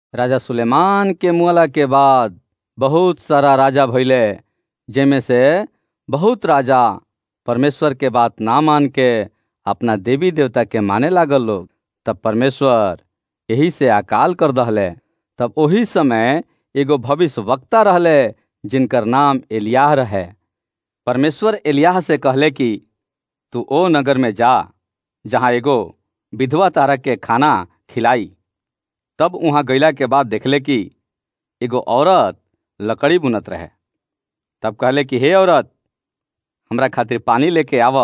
राजा सुलेमान के मुअला के बाद बहुत सारा राजा भइले जेमे से बहुत राजा परमेश्वर के बात ना मान के अपना देवी देवता के माने लागल लोग तब परमेश्वर यही से अकाल कर दहले तब ओही समय एगो भविष्य वक्ता रहले जिनकर नाम एलियाह रहे परमेश्वर एलियाह से कहले कि तू ओ नगर में जा जहाँ एगो विधवा तारा के खाना खिलाई तब वहां गईला के बाद देखले कि एगो औरत लकड़ी बुनत रहे तब कहले कि हे औरत हमरा खातिर पानी लेके आव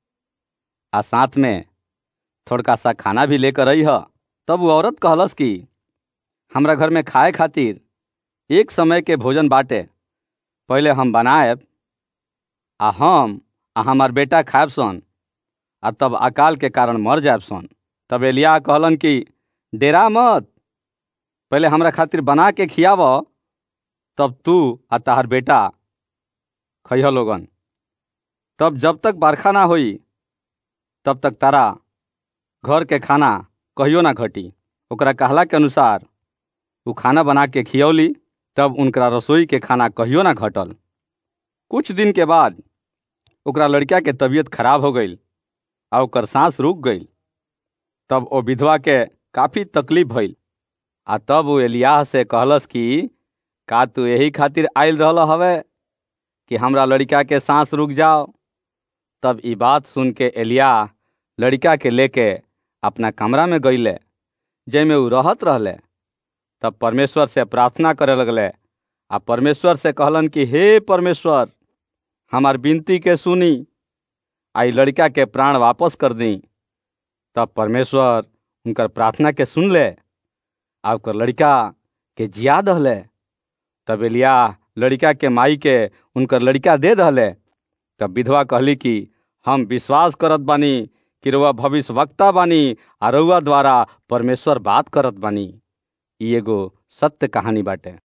आ साथ में थोड़का सा खाना भी लेकर आई ह तब वो औरत कहलस कि हमरा घर में खाए खातिर एक समय के भोजन बाटे पहले हम बनाएब आ हम आ हमार बेटा खाएब सन आ तब अकाल के कारण मर जाएब सन तब एलिया कहलन कि डेरा मत पहले हमरा खातिर बना के खियाव तब तू आ तहार बेटा खइह लोगन तब जब तक बरखा ना होई तब तक तारा घर के खाना कहियो ना घटी ओकरा कहला के अनुसार उ खाना बना के खियौली तब उनकरा रसोई के खाना कहियो ना घटल कुछ दिन के बाद ओकरा लड़का के तबीयत खराब हो गई आ ओकर सांस रुक गई तब ओ विधवा के काफी तकलीफ भइल आ तब वो एलियाह से कहलस कि का तू यही खातिर आयल रहल हवे कि हमरा लड़का के सांस रुक जाओ तब ई बात सुन के एलिया लड़का के लेके अपना कमरा में गईले जैमे उ रहत रहले तब परमेश्वर से प्रार्थना करे लगले आ परमेश्वर से कहलन कि हे परमेश्वर हमार विनती के सुनी आई लड़का के प्राण वापस कर दी तब परमेश्वर उनकर प्रार्थना के सुन ले आ ओकर लड़का के जिया दहले तब एलिया लड़का के माई के उनकर लड़का दे दहले तब विधवा कहली कि हम विश्वास करत बानी कि रउआ भविष्य वक्ता बानी आ रउआ द्वारा परमेश्वर बात करत बानी ई एगो सत्य कहानी बाटे